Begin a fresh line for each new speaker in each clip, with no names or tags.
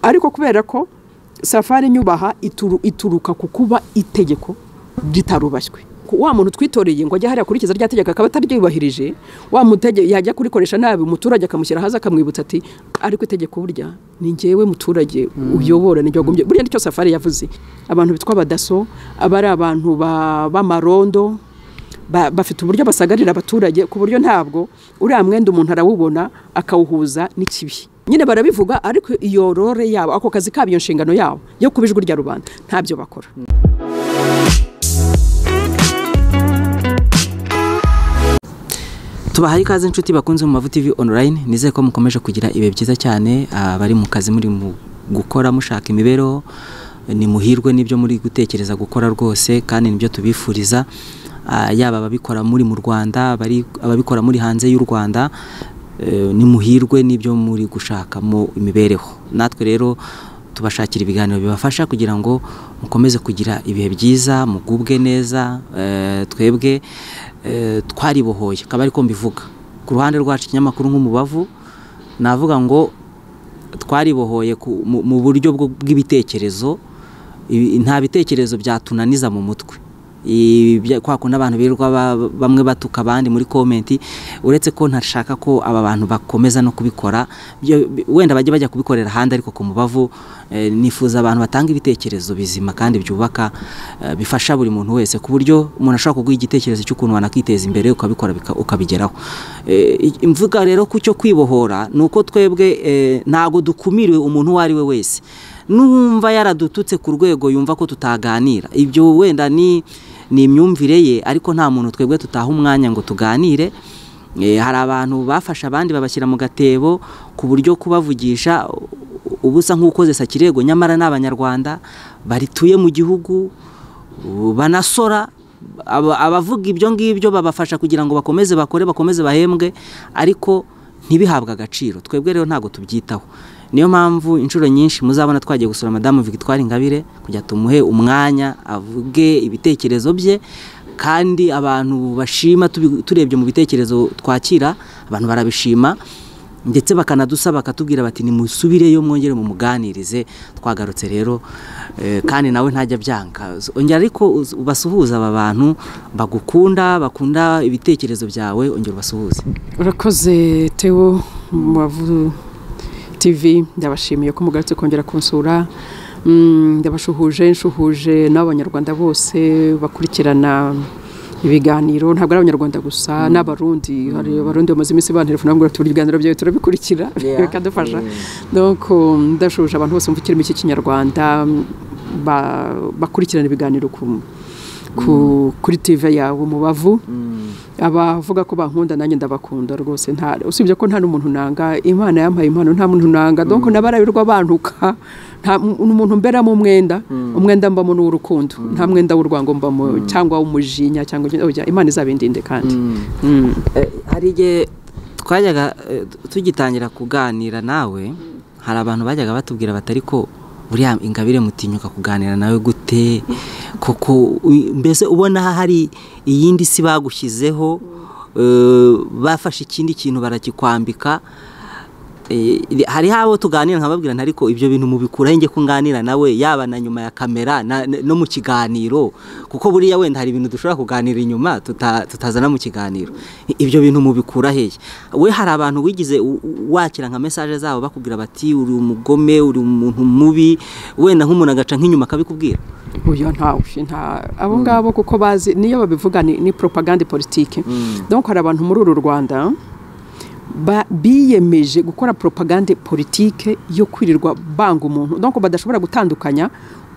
ariko kubera ko safari nyubaha ituruka ku kuba itegeko ritarubashywe wa muntu twitoreye ngo ajye hariya akurikiza rya tegeko akaba ataryubahirije wa mutege yajya kurikoresha nabi umuturage akamushyira hasi akamwibutsa ati ariko itegeko burya ni ngewe muturage uyobora n'igihe wagombye burya nicyo safari yavuze abantu bitwa abadaso aba ari abantu b'amarondo bafite uburyo basagarira abaturage ku buryo ntabwo uriya mwenda umuntu arawubona akawuhuza n'ikibi nyine barabivuga ariko iyo rore yabo ako kazi kabo iyo nshingano yabo yo kuba ijwi rya rubanda ntabyo bakora
tubahaye ikaze inshuti bakunze mu mavu TV online nizeye ko mukomeje kugira ibihe byiza cyane abari mu kazi muri mu gukora mushaka imibereho ni muhirwe n'ibyo muri gutekereza gukora rwose kandi nibyo tubifuriza yaba ababikora muri mu Rwanda ababikora muri hanze y'u Rwanda ni muhirwe n'ibyo muri gushakamo imibereho natwe rero tubashakira ibiganiro bibafasha kugira ngo mukomeze kugira ibihe byiza mugubwe neza twebwe twaribohoye akaba ariko mbivuga ku ruhande rwacu ikinyamakuru nk'umubavu navuga ngo twaribohoye mu buryo bw'ibitekerezo nta bitekerezo byatunaniza mu mutwe kwakunda abantu birirwa bamwe batuka abandi muri komenti uretse ko ntashaka ko aba bantu bakomeza no kubikora wenda bajya bajya kubikorera ahandi ariko ku mubavu nifuza abantu batanga ibitekerezo bizima kandi byubaka bifasha buri muntu wese ku buryo umuntu ashobora kuguha igitekerezo cy'ukuntu wanakiteza imbere ukabikora ukabigeraho imvuga rero ku cyo kwibohora ni uko twebwe ntabwo dukumiriwe umuntu uwo ari we wese numva yaradututse ku rwego yumva ko tutaganira ibyo wenda ni ni imyumvire ye ariko nta muntu twebwe tutaha umwanya ngo tuganire hari abantu bafashe abandi babashyira mu gatebo ku buryo kubavugisha ubusa nk'ukoze sakirego nyamara ni abanyarwanda barituye mu gihugu banasora abavuga ibyo ngibyo babafasha kugira ngo bakomeze bakore bakomeze bahembwe ariko ntibihabwe agaciro twebwe rero ntabwo tubyitaho niyo mpamvu inshuro nyinshi muzabona twagiye gusura madamu victoire ingabire kujya tumuhe umwanya avuge ibitekerezo bye kandi abantu bashima turebye mu bitekerezo twakira abantu barabishima ndetse bakanadusaba bakatubwira bati nimusubireyo mwongere mu muganirize twagarutse rero kandi nawe ntajya byanga ongera ariko ubasuhuza aba bantu bagukunda bakunda ibitekerezo byawe ongera ubasuhuze
urakoze tewo tv ndabashimiye ko mugarutse kongera kunsura ndabashuhuje nshuhuje n'abanyarwanda bose bakurikirana ibiganiro ntabwo ari abanyarwanda gusa n'abarundi hari abarundi bamaze iminsi banterefona ngo turi ibiganiro byawe turabikurikira bikadufasha ndashuhuje abantu bose mvukiremo iki kinyarwanda bakurikirana ibiganiro kuri tv yawe umubavu abavuga ko bankunda nanjye ndabakunda rwose usibye ko nta n'umuntu nanga imana yampaye impano nta muntu nanga dore ko nabarabirwa bantuka umuntu mberamo umwenda umwenda mbamo n'uw'urukundo nta mwenda w'urwango mbamo cyangwa w'umujinya cyangwa imana izabindinde kandi
hari igihe twajyaga tugitangira kuganira nawe hari abantu bajyaga batubwira batari ko buriya ingabire mutinyuka kuganira nawe gute koko mbese ubona hari iyindi si bagushyizeho bafashe ikindi kintu barakikwambika hari habo tuganira nkababwira ariko ibyo bintu mubikuraho njye ko nganira nawe yaba na nyuma ya kamera no mu kiganiro kuko buriya wenda hari ibintu dushobora kuganira inyuma tutazana mu kiganiro ibyo bintu mubikura hehe we hari abantu wigize wakira nka mesaje zabo bakubwira bati uri umugome uri umuntu mubi wenda nk'umuntu agaca nk'inyuma akabikubwira
uyu ntawe abo ngabo kuko bazi niyo babivuga ni poropagande politike dore hari abantu muri uru rwanda biyemeje gukora poropagande politike yo kwirirwa banga umuntu dore ko badashobora gutandukanya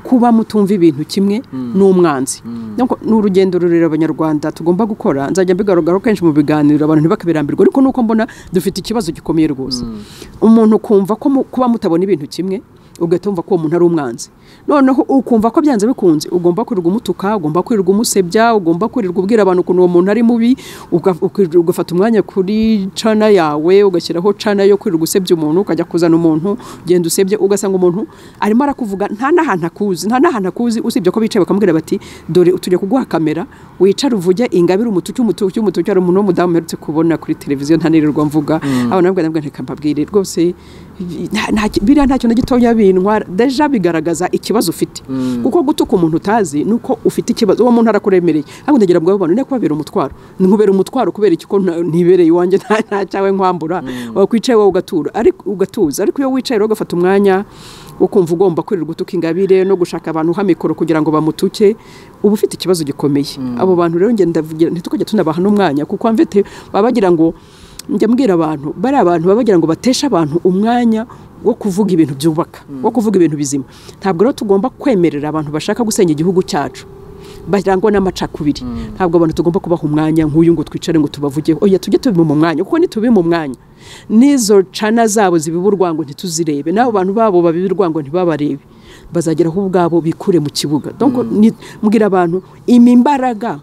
kuba mutumva ibintu kimwe n'umwanzi ni urugendo rurerure abanyarwanda tugomba gukora nzajya mbigarugaho kenshi mu biganiro abantu ntibakabirambirwe ariko nuko mbona dufite ikibazo gikomeye rwose umuntu kumva ko kuba mutabona ibintu kimwe ugahita wumva ko uwo muntu ari umwanzi noneho ukumva ko byanze bikunze ugomba kwirirwa umutuka ugomba kwirirwa umusebya ugomba kwirirwa ubwira abantu ukuntu uwo muntu ari mubi ugafata umwanya kuri cana yawe ugashyiraho cana yo kwirirwa usebya umuntu ukajya kuzana umuntu ugenda usebye ugasanga umuntu arimo arakuvuga nta n'ahantu akuzi nta n'ahantu akuzi usibye ko bicaye bakamubwira bati dore tujya kuguha kamera wicare uvuge ingabire umutucu umutucu umutucu hari umuntu w'umudamu uherutse kubona kuri televiziyo ntanirirwa mvuga abana babwira rwose nta- nta- biriya nta kintu na gitoya bintwara deja bigaragaza ikibazo ufite kuko gutuka umuntu utazi ni uko ufite ikibazo uwo muntu arakuremereye ntabwo ndagira ngo abantu nari kubabera umutwaro nkubera umutwaro kubera iki ko nta- ntibereye iwanjye nta nta cyawe nkwambura wakwicaye wowe ugatura ariko ugatuza ariko iyo wicaye rero ugafata umwanya wo kumva ugomba kwirirwa utuka ingabire no gushaka abantu ha mikoro kugira ngo bamutuke uba ufite ikibazo gikomeye abo bantu rero ngenda ntitukajya tunabaha n'umwanya kuko mvete baba bagira ngo njya mbwira abantu bari abantu baba bagira ngo bateshe abantu umwanya wo kuvuga ibintu byubaka wo kuvuga ibintu bizima ntabwo rero tugomba kwemerera abantu bashaka gusenya igihugu cyacu barangwa n'amacakubiri ntabwo abantu tugomba kubaha umwanya nk'uyu ngo twicare ngo tubavugeho oya tujye tubima mu mwanya kuko nitubima umwanya n'izo cana zabo zibiba urwango ntituzirebe n'abo bantu babo babiba urwango ntibabarebe bazagera aho ubwabo bikure mu kibuga Donc, ni- mbwira abantu ima imbaraga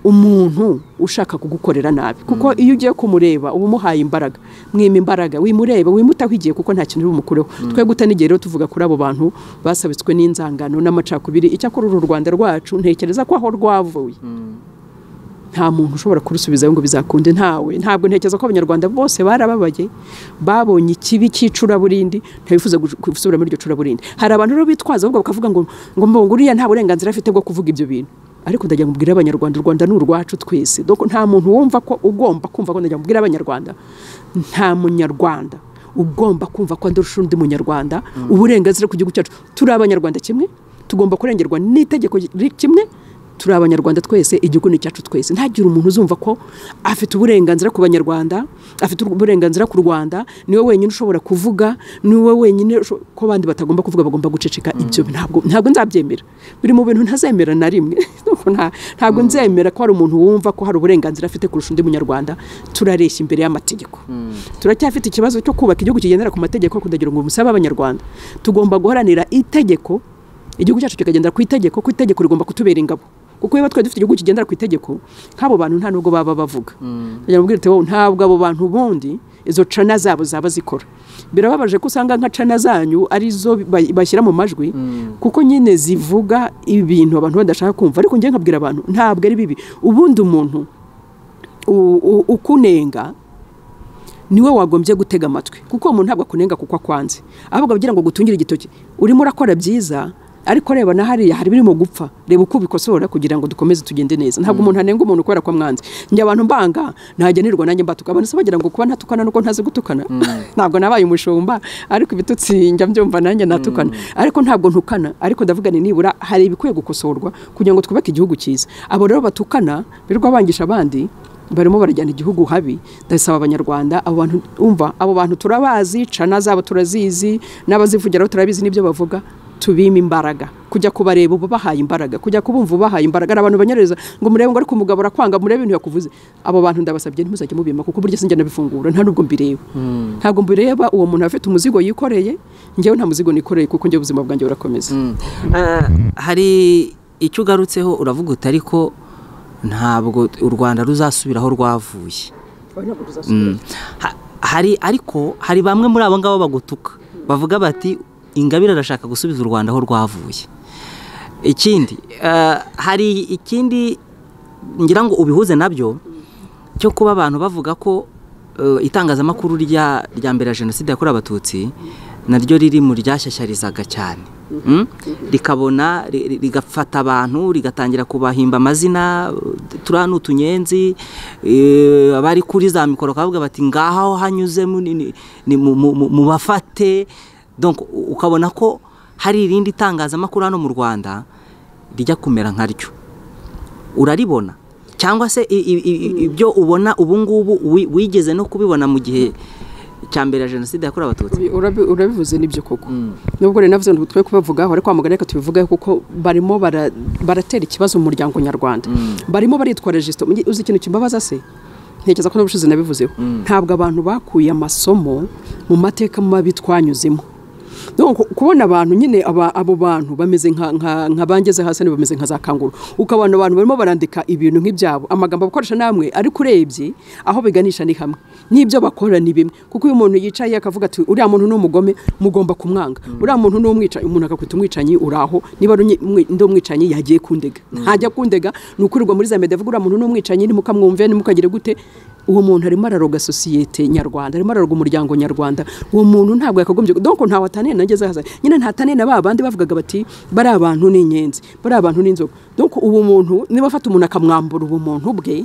umuntu ushaka kugukorera nabi kuko iyo ugiye kumureba uba umuhaye imbaraga mwima imbaraga wimureba wimutaho igihe guko nta kintu uri bumukureho twe guta n'igihe rero tuvuga kuri abo bantu basabitswe n'inzangano n'amacakubiri icyakora uru rwanda rwacu ntekereza ko aho rwavuye nta muntu ushobora kurusubizayo ngo bizakunde ntawe ntabwo ntekereza ko abanyarwanda bose barababaye babonye ikibi cy'icuraburindi ntibifuza guj- gusubira muri iryo curaburindi hari abantu rero bitwaza ahubwo bakavuga ngo ngo mbo uriya nta burenganzira afite bwo kuvuga ibyo bintu ariko ndagira ngo ubwire abanyarwanda u rwanda ni urwacu twese donc nta muntu wumva ko ugomba kumva ko ndagira ngo ubwire abanyarwanda nta munyarwanda ugomba kumva ko ndurusha undi munyarwanda uburenganzira ku gihugu cyacu turi abanyarwanda kimwe tugomba kurengerwa n'itegeko ri- kimwe turi abanyarwanda twese igihugu ni icyacu twese ntagire umuntu uzumva ko afite uburenganzira ku banyarwanda afite uburenganzira ku rwanda niwe wenyine ushobora kuvuga niwe wenyine usho- ko abandi batagomba kuvuga bagomba guceceka ibyo ntabwo ntabwo nzabyemera biri mu bintu ntazemera na rimwe Ndumva nta- ntabwo nzemera ko hari umuntu wumva ko hari uburenganzira afite kurusha undi munyarwanda turareshya imbere y'amategeko turacyafite ikibazo cyo kubaka igihugu kigendera ku mategeko kudagira ngo musabe abanyarwanda tugomba guharanira itegeko igihugu cyacu kikagendera ku itegeko ku itegeko rigomba kutubera ingabo kuko iyo twari dufite igihugu kigendera ku itegeko nk'abo bantu nta nubwo baba bavuga ndagira ngo mbwire uti, wowe ntabwo abo bantu bundi izo cana zabo zaba zikora birababaje ko usanga nka cana zanyu arizo ba- bashyira mu majwi kuko nyine zivuga ibintu abantu badashaka kumva ariko njye nkabwira abantu ntabwo ari bibi ubundi umuntu u- u- ukunenga niwe wagombye gutega amatwi kuko uwo muntu ntabwo akunenga kuko akwanze ahubwo agira ngo gutungire igitoki urimo urakora byiza ariko reba na hariya hari birimo gupfa reba uko ubikosora kugira ngo dukomeze tugende neza ntabwo umuntu anenga umuntu kubera ko amwanze njye abantu mbanga ntagenerwa nanjye mbatuka abantu se bagira ngo kuba ntatukana nuko ntazi gutukana ntabwo nabaye umushumba ariko ibitutsi njya mbyumva nanjye natukana ariko ntabwo ntukana ariko ndavuga ni nibura hari ibikwiye gukosorwa kugira ngo twubake igihugu cyiza abo rero batukana birirwa bangisha abandi barimo barajyana igihugu habi ndasaba abanyarwanda abo bantu umva abo bantu turabazi cana zabo turazizi n'abazivugiraho turabizi n'ibyo bavuga tubima imbaraga kujya kubareba ubu bahaye imbaraga kujya kubumva bahaye imbaraga hari abantu banyereza ngo murebe ngo ariko umugabo arakwanga murebe ibintu yakuvuze abo bantu ndabasabye ntimuzajye mubima kuko burya sinjya nabifungura nta nubwo mbireba ntabwo mbireba uwo muntu afite umuzigo yikoreye njyewe nta muzigo nikoreye kuko njye ubuzima bwanjye burakomeza
Eh, hari icyo ugarutseho uravuga uti ariko ntabwo u rwanda ruzasubira aho rwavuye Mm. Ha- hari ariko hari bamwe muri abo ngabo bagutuka bavuga bati ingabire arashaka gusubiza u rwanda aho rwavuye ikindi eh, hari ikindi ngira ngo ubihuze nabyo cyo kuba abantu bavuga ko eh, itangazamakuru rya rya mbere ya jenoside yakorewe abatutsi naryo riri mu ryashyashyarizaga cyane Mm? rikabona ri- ri- rigafata abantu rigatangira kubahimba amazina turiya ni utunyenzi eh, abari kuri za mikoro bakavuga bati ngaha aho hanyuze mu- ni- ni- ni mu- mu- mu- mubafate donc u- ukabona ko hari irindi tangazamakuru hano mu rwanda rijya kumera nkaryo uraribona cyangwa se i- i- i- ibyo ubona ubu ngubu wi- wigeze no kubibona mu gihe cya mbere ya jenoside yakorewe abatutsi
Urabi- urabi- urabivuze nibyo koko nubwo rero navuze ngo twe kubavugaho ariko kwamagana reka tubivugeho kuko barimo bara- baratera ikibazo mu muryango nyarwanda barimo baritwa registro Mujye- uzi ikintu kimbabaza se ntekereza ko n'ubushize nabivuzeho ntabwo abantu bakuye amasomo mu mateka mabi twanyuzemo No, ku- kubona abantu nyine aba- abo bantu bameze nka- nka nka bangeze hasi nibo bameze nka za kanguru ukabona abantu barimo barandika ibintu nk'ibyabo amagambo bakoresha namwe ariko urebye aho biganisha ni hamwe n'ibyo bakora ni bimwe kuko uyu muntu yicaye akavuga ati uriya muntu ni umugome mugomba kumwanga uriya muntu ni umwicanyi umuntu akakwita umwicanyi uri aho niba ari umwi- umwi- ndi umwicanyi yagiye kundega ntajya kundega ni ukurirwa muri za media avuga uriya muntu ni umwicanyi ntimukamwumve ntimukagire gute uwo muntu arimo araroga sosiyete nyarwanda arimo araroga umuryango nyarwanda uwo muntu ntabwo yakagombye donko ntawe ataniye nageze haza nyine ntataniye na ba bandi bavugaga bati bari abantu ni inyenzi bari abantu ni inzoga donko uwo muntu niba afata umuntu akamwambura ubumuntu bwe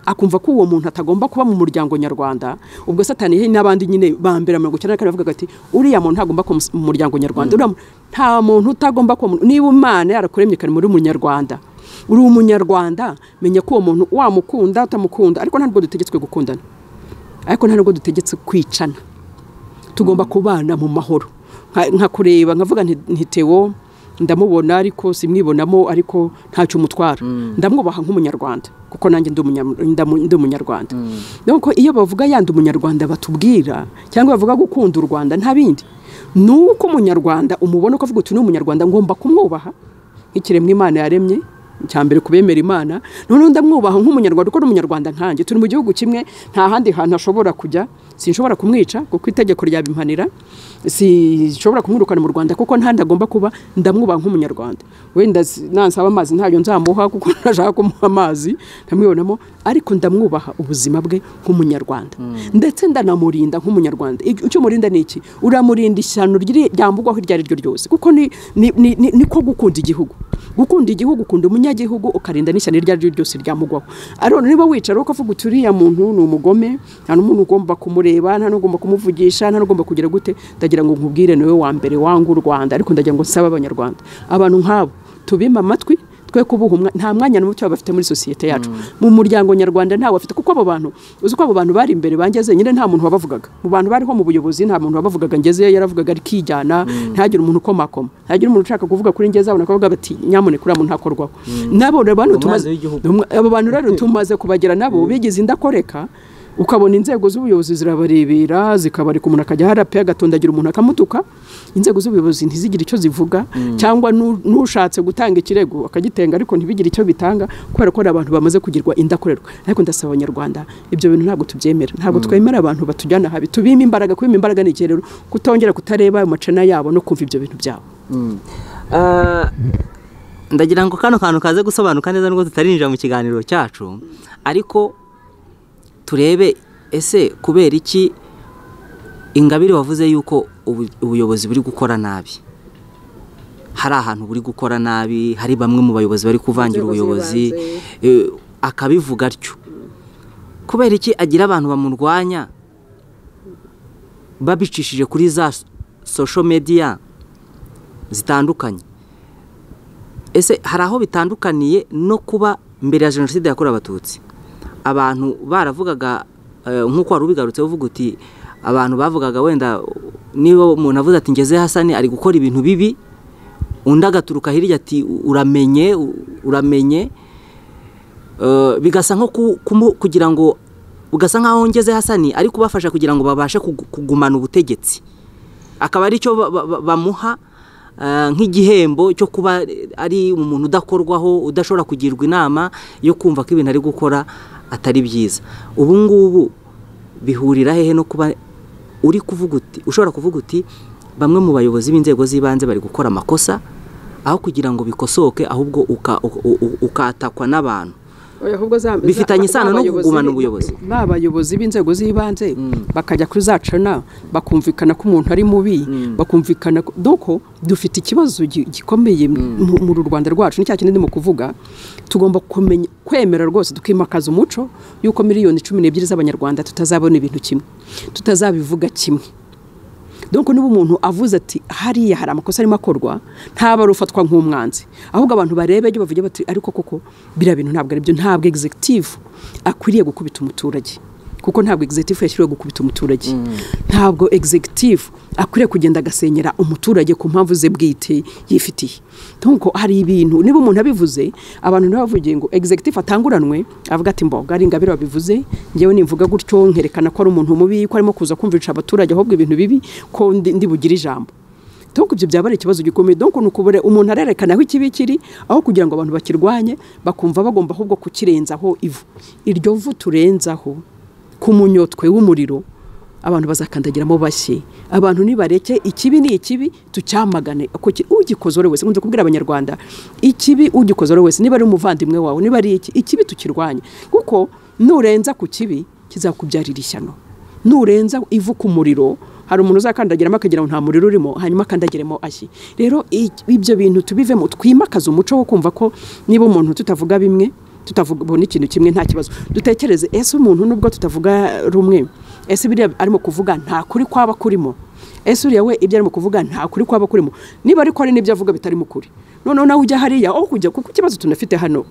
akumva ko uwo muntu atagomba kuba mu muryango nyarwanda ubwo satani he n'abandi nyine ba mbere mirongo icyenda na kane bavuga ati uriya muntu ntagomba kuba mu muryango nyarwanda uriya muntu- nta muntu utagomba kuba mu- niba umana yarakuremye kare muri munyarwanda uri umunyarwanda menya ko uwo muntu wamukunda utamukunda ariko nta nubwo dutegetswe gukundana ariko nta nubwo dutegetse kwicana tugomba kubana mu mahoro Nka- nka kureba nkavuga nti ntitewo ndamubona ariko simwibonamo ariko ntacyo umutwara ndamwubaha nk'umunyarwanda kuko nanjye ndi umunya- ndamu- ndi umunyarwanda nuko iyo bavuga yandi umunyarwanda batubwira cyangwa bavuga gukunda u rwanda nta bindi ni uko umunyarwanda umubona ko avuga uti ni umunyarwanda ngomba kumwubaha nk'ikiremwa imana yaremye cya mbere ku bemera imana noneho ndamwubaha nk'umunyarwanda kuko ni umunyarwanda nkanjye turi mu gihugu kimwe nta handi hantu ashobora kujya sinshobora kumwica kuko itegeko ryabimpanira sinshobora kumwirukana mu rwanda kuko nta handi agomba kuba ndamwubaha nk'umunyarwanda wenda s- nansaba amazi ntayo nzamuha kuko ntashaka kumuha amazi nkamwibonamo ariko ndamwubaha ubuzima bwe nk'umunyarwanda ndetse ndanamurinda nk'umunyarwanda Ig- icyo murinda ni iki uramurinda ishyano ryiri- ryambugwaho iryo ari ryo ryose kuko ni, ni, ni, ni, ni ko gukunda igihugu gukunda igihugu ukunda umunyagihugu ukarinda n'ishyano iryo ari ryo ryose ryamugwaho ariko niba wicara ukavuga uti uriya muntu ni umugome nta n'umuntu ugomba kumureba nta n'ugomba kumuvugisha nta n'ugomba kugira gute ndagira ngo nkubwire niwe wa mbere wanga u rwanda ariko ndagira ngo nsabe abanyarwanda abantu nk'abo tubime amatwi twe kubuha umwa- nta mwanya n'umuco baba bafite muri sosiyete yacu mu muryango nyarwanda ntawe afite kuko abo bantu uzi ko abo bantu bari imbere bangeze nyine nta muntu wabavugaga mu bantu bariho mu buyobozi nta muntu wabavugaga ngezeyo yaravugaga arikijyana ntihagire umuntu ukomakoma ntihagire umuntu ushaka kuvuga kuri ngeze abona akavuga bati nyamuneka uriya muntu ntakorwaho nabo rero bantu
Umwanzi
tumaze
w'igihugu.
Umwa- abo bantu rero tumaze kubagira nabo bigize indakoreka ukabona inzego z'ubuyobozi zirabarebera zikabareka umuntu akajya harape agatondagira umuntu akamutuka inzego z'ubuyobozi ntizigire icyo zivuga cyangwa nu- n'ushatse gutanga ikirego akagitenga ariko ntibigire icyo bitanga kubera ko hari abantu bamaze kugirwa indakorerwa ariko ndasaba abanyarwanda ibyo bintu ntabwo tubyemera ntabwo twemera abantu batujyana habi tubima imbaraga kubima imbaraga ni iki rero kutongera kutareba ayo macana yabo no kumva ibyo bintu byabo
ndagira ngo kano kantu kaze gusobanuka neza nubwo tutarinjira mu kiganiro cyacu ariko turebe ese kubera iki ingabire wavuze yuko ubu- ubuyobozi buri gukora nabi hari ahantu buri gukora nabi hari bamwe mu bayobozi bari kuvangira
Inzego
ubuyobozi eh, akabivuga atyo kubera iki agira abantu bamurwanya babicishije kuri za social media zitandukanye ese hari aho bitandukaniye no kuba mbere ya jenoside yakorewe abatutsi abantu baravugaga eh, nk'uko wari ubigarutse uvuga uti abantu bavugaga wenda niba umuntu avuze ati ngeze hasani ari gukora ibintu bibi undi agaturuka hirya ati uramenye u- uramenye Eh, bigasa nko ku- kumu- kugira ngo ugasa nkaho ngeze hasani ari kubafasha kugira ngo babashe kugu- kugumana ubutegetsi akaba ari cyo ba- ba- ba- bamuha eh, nk'igihembo cyo kuba ari umuntu udakorwaho udashobora kugirwa inama yo kumva ko ibintu ari gukora atari byiza ubu ngubu bihurira hehe no kuba uri kuvuga uti ushobora kuvuga uti bamwe mu bayobozi b'inzego z'ibanze bari gukora amakosa aho kugira ngo bikosoke ahubwo uka- u- u- ukatakwa n'abantu
Oya, ahubwo za-
Bifitanye
za-
isano no
b'abayobozi
kugumana
b'i-
ubuyobozi.
b'abayobozi b'inzego z'ibanze bakajya kuri za cana bakumvikana ko umuntu ari mubi bakumvikana ko- doko dufite ikibazo gi- gikomeye mu mu Rwanda rwacu ni cya kindi ndimo kuvuga tugomba kumenya kwemera rwose tukimakaza umuco yuko miliyoni cumi n'ebyiri z'abanyarwanda tutazabona ibintu kimwe tutazabivuga kimwe donc niba umuntu avuze ati hariya hari amakosa arimo akorwa ntaba arufatwa nk'umwanzi ahubwo abantu barebe ibyo bavuge bati ariko koko biriya bintu ntabwo ari byo ntabwo executive akwiriye gukubita umuturage kuko ntabwo executive yashyiriwe gukubita umuturage ntabwo executive akwiriye kugenda agasenyera umuturage ku mpamvu ze bwite yifitiye donc hari ibintu niba umuntu abivuze abantu ntibavuge ngo executive atanguranwe avuga ati mboga ari ingabire wabivuze ngewe nimvuga gutyo nkerekana ko ari umuntu mubi ko arimo kuza kumvisha abaturage ahubwo ibintu bibi ko ndi, ndi bugire ijambo donc ibyo byaba ari ikibazo gikomeye donc ni ukubure umuntu arerekana aho ikibi kiri aho kugira ngo abantu bakirwanye bakumva bagomba ahubwo kukirenzaho ivu iryo vu turenzaho ku munyotwe w'umuriro abantu bazakandagiramo bashye abantu nibareke ikibi ni ikibi tucyamagane uko ki- ugikoze uwo ari wese nkunze kubwira abanyarwanda ikibi ugikoze uwo ari wese niba ari umuvandimwe wawe niba ari iki ikibi tukirwanye kuko nurenza ku kibi kizakubyarira ishyano nurenza ivu ku muriro hari umuntu uzakandagiramo akagira ngo nta muriro urimo hanyuma akandagiremo ashyi rero ibyo bintu tubivemo twimakaze umuco wo kumva ko niba umuntu tutavuga bimwe tutavugabona ikintu kimwe nta kibazo dutekereze ese umuntu nubwo tutavuga rumwe ese biriya arimo kuvuga nta kuri kwaba kurimo ese uriya we ibyo arimo kuvuga nta kuri kwaba kurimo niba ariko ari n'ibyo avuga bitarimo ukuri noneho nawe ujya hariya aho kujya kuko ikibazo tunafite hano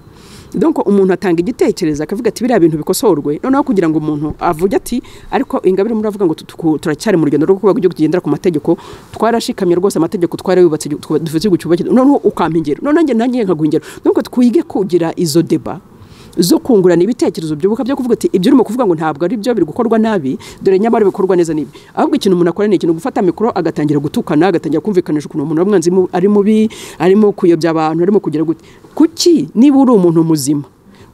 doko umuntu atanga igitekerezo akavuga ati biriya bintu bikosorwe noneho kugira ngo umuntu avuge ati ariko ingabire muravuga ngo turacyari mu rugendo rwo kubaga igihugu kigendera ku mategeko twarashikamye rwose amategeko twarayubatse dufite igihugu cyubakira noneho ukampa ingero noneho njye nanjye nkaguha ingero nuko twige kugira izo deba zo kungurana ibitekerezo byubuka byo kuvuga ati ibyo urimo kuvuga ngo ntabwo ari byo biri gukorwa nabi dore nyamara bikorwa neza n'ibi ahubwo ikintu umuntu akora ni ikintu gufata mikoro agatangira gutukana agatangira kumvikanisha ukuntu umuntu w'umwanzi ari mubi arimo kuyobya abantu arimo kugira gute kuki niba uri umuntu muzima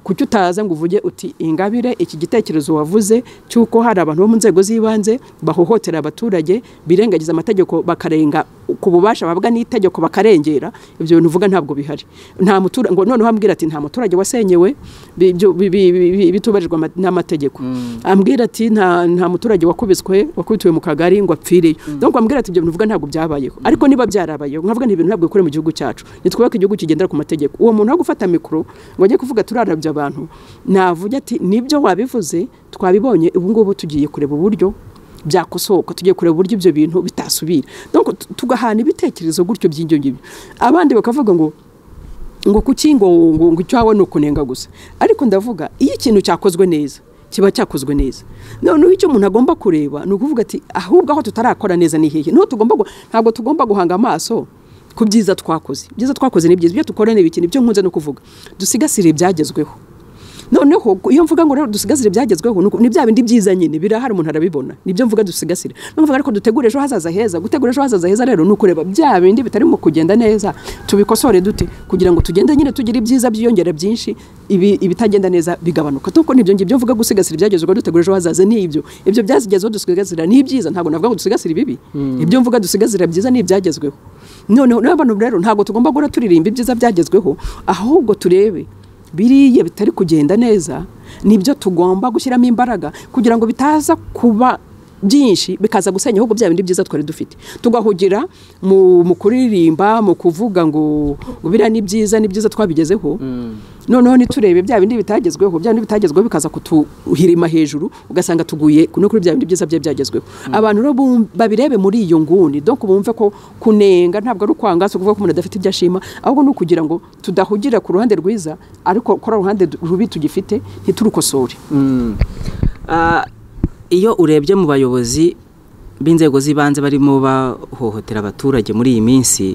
kuki utaza ngo uvuge uti ingabire iki gitekerezo wavuze cy'uko hari abantu bo mu nzego z'ibanze bahohotera abaturage birengagiza amategeko bakarenga ku bubasha babwa n'itegeko bakarengera ibyo bintu uvuga ntabwo bihari nta muturage ngo noneho ambwira ati nta muturage wasenyewe bitubahirijwe n'amategeko ambwira ati nta muturage wakubiswe wakubitiwe mu kagari ngo apfire yo ambwira ati ibyo bintu uvuga ntabwo byabayeho ariko niba byarabayeho nkavuga ibintu ntabwo bikore mu gihugu cyacu nitwubake igihugu kigendera ku mategeko uwo muntu wo gufata mikoro ngo ajye kuvuga turarabya abantu navuga ati nibyo wabivuze twabibonye ubu ngubu tugiye kureba uburyo byakosoka tugiye kureba uburyo ibyo bintu bitasubira tugahana ibitekerezo gutyo by'ibyo ngibyo abandi bakavuga ngo ngo kuki ngo ngo icyawe ni ukunenga gusa ariko ndavuga iyo ikintu cyakozwe neza kiba cyakozwe neza noneho icyo umuntu agomba kureba ni ukuvuga ati ahubwo aho tutarakora neza ni hehe ntabwo tugomba guhanga amaso ku byiza twakoze ibyiza twakoze ni byiza ibyo dukora ni ibiki nibyo nkunze no kuvuga dusigasire ibyagezweho noneho iyo mvuga ngo rero dusigasire ibyagezweho ni bya bindi byiza nyine birahari umuntu arabibona nibyo mvuga dusigasire mvuga ariko dutegure ejo hazaza heza gutegura ejo hazaza heza rero ni ukureba bya bindi bitarimo kugenda neza tubikosore dute kugira ngo tugende nyine tugire ibyiza byiyongera byinshi ibitagenda neza bigabanuka kuko nibyo ngibyo mvuga gusigasira ibyagezweho dutegura ejo hazaza ni ibyo ibyo byazigezeho dusigasira ni ibyiza ntabwo navuga ngo dusigasire ibibi ibyo mvuga dusigasira byiza ni ibyagezweho noneho n'abantu rero ntabwo tugomba guhora turirimba ibyiza byagezweho ahubwo turebe biriya bitari kugenda neza nibyo tugomba gushyiramo imbaraga kugira ngo bitaza kuba byinshi bikaza gusenya ahubwo bya bindi byiza twari dufite tugahugira mu kuririmba mu kuvuga ngo biriya ni byiza ni byiza twabigezeho noneho niturebe bya bindi bitagezweho bya bindi bitagezweho bikaza kutuhirima hejuru ugasanga tuguye no kuri bya bindi byiza bye byagezweho abantu rero babirebe muri iyo nguni dore ko bumve ko kunenga ntabwo ari ukwanga si ukuvuga ko umuntu adafite ibyo ashima ahubwo ni ukugira ngo tudahugira ku ruhande rwiza ariko kuri ruhande rubi tugifite ntiturukosore
iyo urebye mu bayobozi b'inzego z'ibanze barimo bahohotera abaturage muri iyi minsi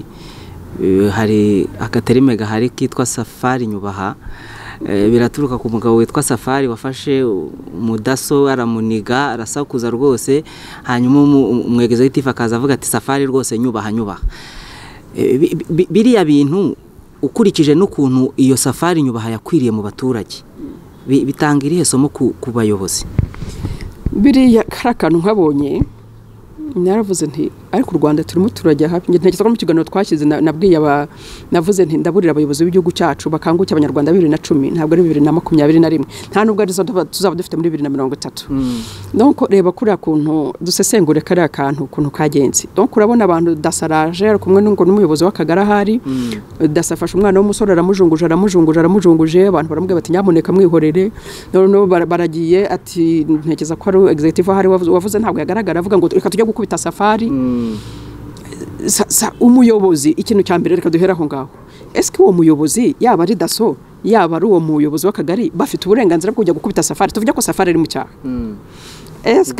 hari akaterime gahari kitwa safari nyubaha biraturuka ku mugabo witwa safari wafashe umudaso aramuniga arasakuza rwose hanyuma umwegezo w'itifu akaza avuga ati safari rwose nyubaha nyubaha biriya bintu ukurikije n'ukuntu iyo safari nyubaha yakwiriye mu baturage bitanga irihe somo ku bayobozi
biriya kari akantu nkabonye naravuze nti ariko u rwanda turimo turajya hafi ntekereza ko mu kiganiro twashyize nabwiye navuze nti ndaburira abayobozi b'igihugu cyacu bakangukira abanyarwanda bibiri na cumi ntabwo ari bibiri na makumyabiri na rimwe nta nubwo arizo tuzaba dufite muri bibiri na mirongo itatu nuko reba kuriya kuntu dusesengure kariya kantu ukuntu kagenze nuko urabona abantu dasaraje ari kumwe n'umuyobozi w'akagari ahari dasafashe umwana w'umusore aramujunguje aramujunguje aramujunguje abantu baramubwira bati nyamuneka mwihorere noneho baragiye ati ntekereza ko ari egizegitivu ahari wavuze ntabwo yagaragara avuga ngo reka tujye gukubita safari umuyobozi ikintu cya mbere reka duhere aho ngaho ese uwo muyobozi yaba ari daso yaba ari uwo muyobozi w'akagari bafite uburenganzira bwo kujya gukubita safari tuvuge ko safari ari mu cyaha ese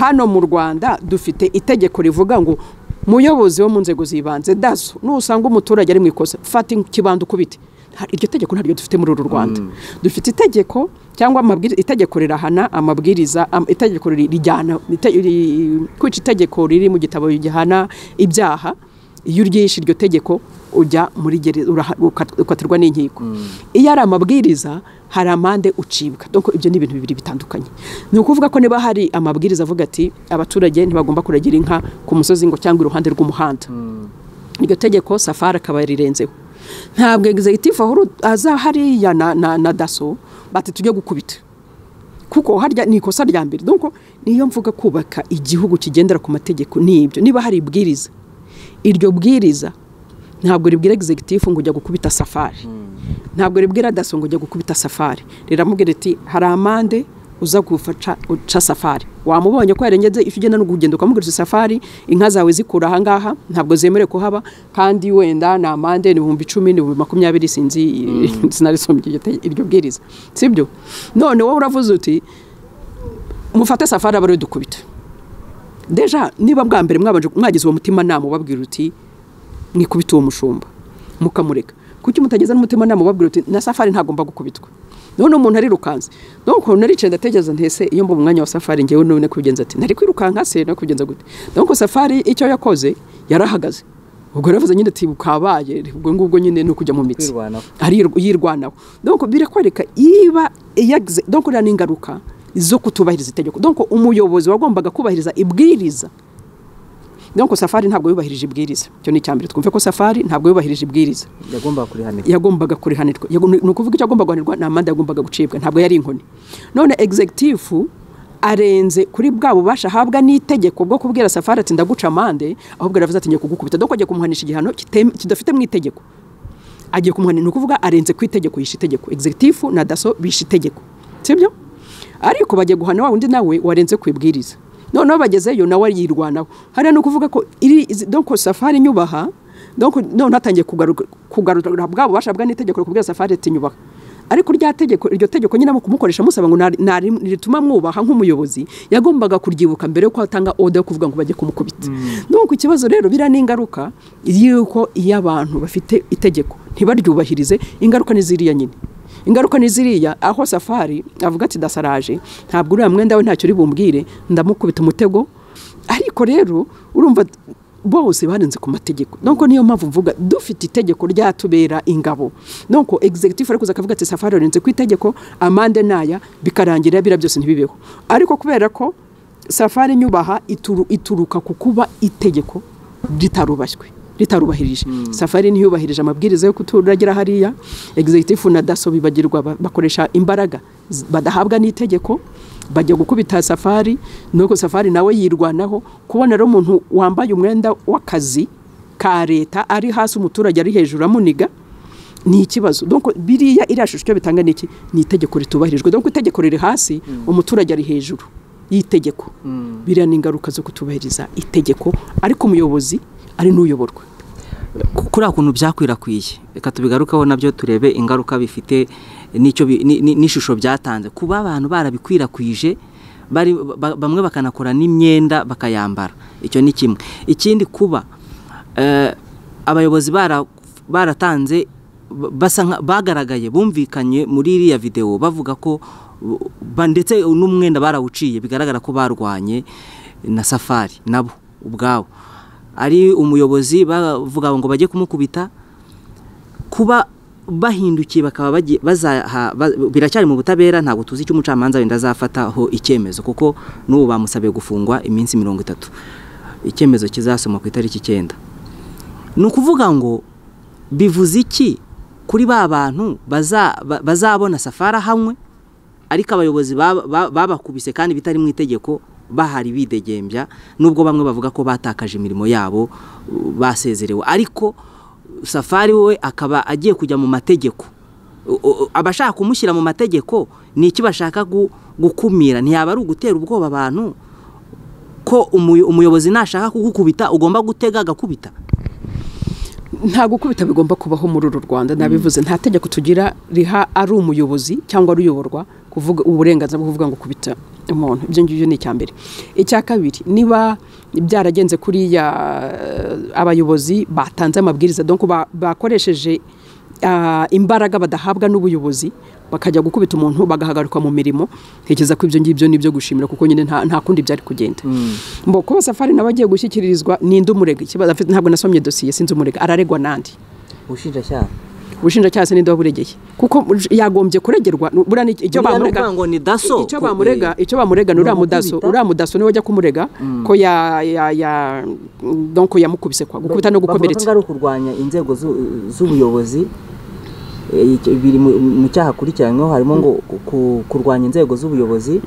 hano mu rwanda dufite itegeko rivuga ngo muyobozi wo mu nzego z'ibanze daso nusanga umuturage ari mu ikosa fata ikibanda ukubite iryo tegeko ntaryo dufite muri uru rwanda dufite itegeko cyangwa itegeko rirahana amabwiriza itegeko rijyana kwica itegeko riri mu gitabo gihana ibyaha iyo uryishe iryo tegeko ujya muri gereza ukatirwa n'inkiko iyo ari amabwiriza hari amande ucibwa dore ibyo ni ibintu bibiri bitandukanye ni ukuvuga ko niba hari amabwiriza avuga ati abaturage ntibagomba kuragira inka ku musozi ngo cyangwa iruhande rw'umuhanda iryo tegeko safari akaba yarirenzeho ntabwo egizegitifu aza hariya na daso bati tujye gukubita kuko harya ni ikosa rya mbere nuko niyo mvuga kubaka igihugu kigendera ku mategeko n'ibyo niba hari ibwiriza iryo bwiriza ntabwo ribwira egizegitifu ngo ujya gukubita safari ntabwo ribwira daso ngo ujya gukubita safari riramubwira ati hari amande uza gufasha uca safari wamubonye ko yarengeze ifi ugenda no kugenda ukamubwira safari inka zawe zikura aha ngaha ntabwo zemerewe kuhaba kandi wenda ni amande ibihumbi icumi n'ibihumbi makumyabiri sinzi sinarisomye iryo bwiriza sibyo none wowe uravuze uti mufate safari aba ariwe dukubita deja niba bwa mbere mwagize uwo mutima nama ubabwira uti mwikubita uwo mushumba mukamureka kuki mutageza n'umutima nama ubabwira uti na safari ntagomba gukubitwa none umuntu arirukanze nuko naricaye ndatekereza ntese iyo mba umwanya wa safari ngewe none kubigenza ati ntari kwirukanka se no kubigenza gute nuko safari icyo yakoze yarahagaze ubwo yaravuze nyine ati bukabaye ubwo ngubwo nyine ni ukujya mu mitsi yirwanaho nuko birakwereka iba yagize nuko rero n'ingaruka zo kutubahiriza itegeko nuko umuyobozi wagombaga kubahiriza ibwiriza nuko safari ntabwo yubahirije ibwiriza icyo ni icya mbere twumve ko safari ntabwo yubahirije ibwiriza yagombaga kurihanirwa ni ukuvuga icyo agomba guhanirwa ni amande yagombaga gucibwa ntabwo yari inkoni none egizegitifu arenze kuri bwa bubasha ahabwa n'itegeko bwo kubwira safari ati ndaguca amande ahubwo aravuze ati ngiye kugukubita dore ko agiye kumuhanisha igihano kidafite mu itegeko agiye kumuhanisha ni ukuvuga arenze ku itegeko yishe itegeko egizegitifu na daso bishe itegeko sibyo ariko bagiye guhana wa wundi nawe warenze ku ibwiriza noneho bagezeyo nawe yirwanaho hariya ni ukuvuga ko iri doko safari nyubaha noneho atangiye kugarura bwa bubasha bwa n'itegeko rikubwira safari ati nyubaha ariko rya tegeko iryo tegeko nyine kumukoresha musaba ngo rituma mwubaha nk'umuyobozi yagombaga kuryibuka mbere yuko atanga oda yo kuvuga ngo bajye kumukubita nuko ikibazo rero biriya ni ingaruka y'uko iyo abantu bafite itegeko ntibaryubahirize ingaruka ni ziriya nyine ingaruka ni ziriya aho safari avuga ati dasaraje ntabwo uriya mwenda we ntacyo uri bumbwire ndamukubita umutego ariko rero urumva bose barenze ku mategeko nuko niyo mpamvu mvuga dufite itegeko ryatubera ingabo nuko egizegitifu ari kuza akavuga ati safari warenze ku itegeko amande naya bikarangira biriya byose ntibibeho ariko kubera ko safari nyubaha ituruka ku kuba itegeko ritarubashywe ritarubahirije safari ntiyubahirije amabwiriza yo kuturagira hariya egizegitifu na daso bibagirwa bakoresha imbaraga badahabwa n'itegeko bajya gukubita safari nuko safari nawe yirwanaho kubona rero umuntu wambaye umwenda w'akazi ka leta ari hasi umuturage ari hejuru amuniga ni ikibazo biriya iriya shusho icyo bitanga ni iki ni itegeko ritubahirijwe dore ko itegeko riri hasi umuturage ari hejuru y'itegeko biriya ni ingaruka zo kutubahiriza itegeko ariko umuyobozi ari n'uyoborwa
kuri kuntu byakwirakwiye reka tubigarukeho nabyo turebe ingaruka bifite n'ishusho byatanze kuba abantu barabikwirakwije bamwe bakanakora n'imyenda bakayambara icyo ni kimwe ikindi kuba abayobozi baratanze bagaragaye bumvikanye muri iriya videwo bavuga ko ndetse n'umwenda barawuciye bigaragara ko barwanye na safari nabo ubwabo ari umuyobozi bavuga ngo bajye kumukubita kuba bahindukiye bakaba biracyari mu butabera ntabwo tuzi icyo umucamanza wenda azafataho icyemezo kuko n'ubu bamusabiye gufungwa iminsi mirongo itatu icyemezo kizasoma ku itariki icyenda ni ukuvuga ngo bivuze iki kuri ba bantu bazabona safari ahamwe ariko abayobozi babakubise kandi bitari mu itegeko bahari bidegembya nubwo bamwe bavuga ko batakaje imirimo yabo basezerewe ariko safari we akaba agiye kujya mu mategeko abashaka kumushyira mu mategeko ni iki bashaka gukumira ntiyaba ari ugutera ubwoba abantu ko umuyobozi nashaka kugukubita ugomba gutega agakubita
nta gukubita bigomba kubaho muri uru rwanda nabivuze nta tegeko tugira riha ari umuyobozi cyangwa uyoborwa kuvuga uburenganzira bwo kuvuga ngo kubita umuntu ibyo ngibyo ni icya mbere icya kabiri niba byaragenze kuriya abayobozi batanze amabwiriza donko bakoresheje imbaraga badahabwa n'ubuyobozi bakajya gukubita umuntu bagahagarikwa mu mirimo ntekereza ko ibyo ngibyo ni ibyo gushimira kuko nyine nta kundi byari kugenda mbo kuba safari nawe agiye gushyikirizwa ni indi umurega ntabwo nasomye dosiye sinzi umurega araregwa n'andi
ubushinjacyaha
ubushinjacyaha se n'indobo buregeye kuko yagombye kuregerwa icyo bamurega
ngo ni daso
icyo bamurega icyo bamurega ni uriya mudaso uriya mudaso niwe ujya kumurega ko ya ya ya donko yamukubise kwa gukubita no gukomeretsa
bavuga ko ari ukurwanya inzego z'ubuyobozi biri mu- mu cyaha akurikiranyweho harimo ngo ku- kurwanya inzego z'ubuyobozi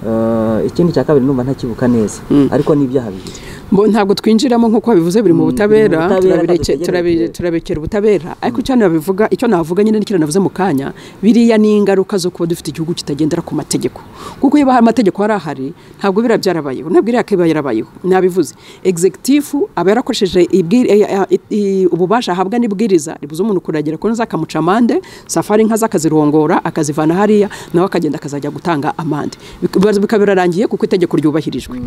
Eh, ikindi cya kabiri numva ntakibuka neza ariko ni ibyaha bibiri
Mbo ntabwo twinjiramo nk'uko babivuze biri mu butabera
biri mu butabera,
turabireke-
ntabwo
turabi-
dutegereje.
turabekera ubutabera ariko icyo nabivuga icyo navuga nyine n'ikindi navuze mu kanya biriya ni ingaruka zo kuba dufite igihugu kitagendera ku mategeko kuko iyo hari amategeko yari ahari ntabwo biriya byarabayeho ntabwo iriya kiba yarabayeho nabivuze executive aba yarakoresheje ibwir- eh, eh, i- ububasha ahabwa n'ibwiriza ribuza umuntu kuragera kuri zakamuca amande safari inka zakazirongora akazivana hariya nawe akagenda akazajya gutanga amande Bika- bikaba birarangiye kuko itegeko ryubahirijwe